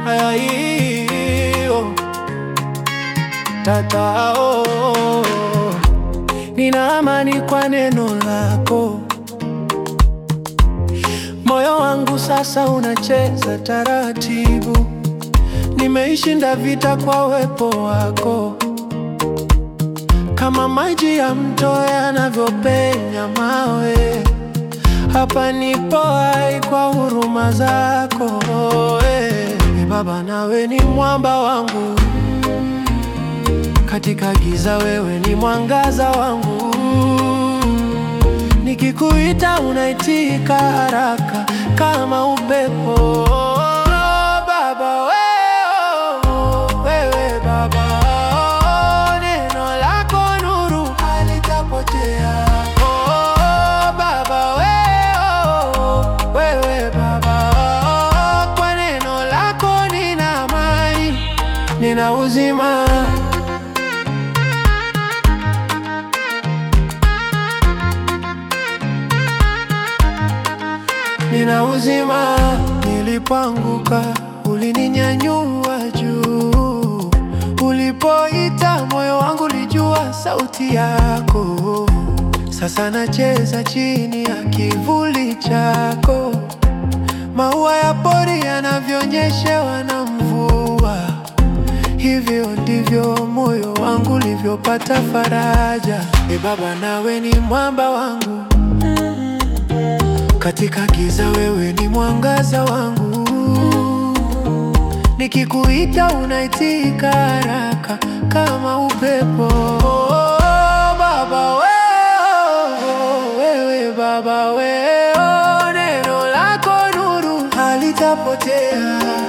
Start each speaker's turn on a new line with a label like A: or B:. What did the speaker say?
A: Ayo, tatao, nina amani kwa neno lako. Moyo wangu sasa unacheza taratibu, nimeishinda vita kwa uwepo wako, kama maji ya mto yanavyopenya mawe. Hapa nipo hai kwa huruma zako eh. Baba, nawe ni mwamba wangu, katika giza wewe ni mwangaza wangu. Nikikuita unaitika haraka kama upepo. Baba wewe, wewe Baba, neno lako nuru halitapotea. Oh, Baba wewe, wewe Baba, kwa neno lako nina amani, nina uzima. Nina uzima. Nilipoanguka ulininyanyua juu, ulipoita moyo wangu lijua sauti yako. Sasa nacheza chini ya kivuli chako, maua ya pori yanavyonyeshewa na mvua. Hivyo ndivyo moyo wangu ulivyopata faraja. E Baba, nawe ni mwamba wangu katika giza wewe ni mwangaza wangu, nikikuita unaitika haraka kama upepo. Oh, Baba wewe, wewe Baba wewe, neno lako nuru halitapotea.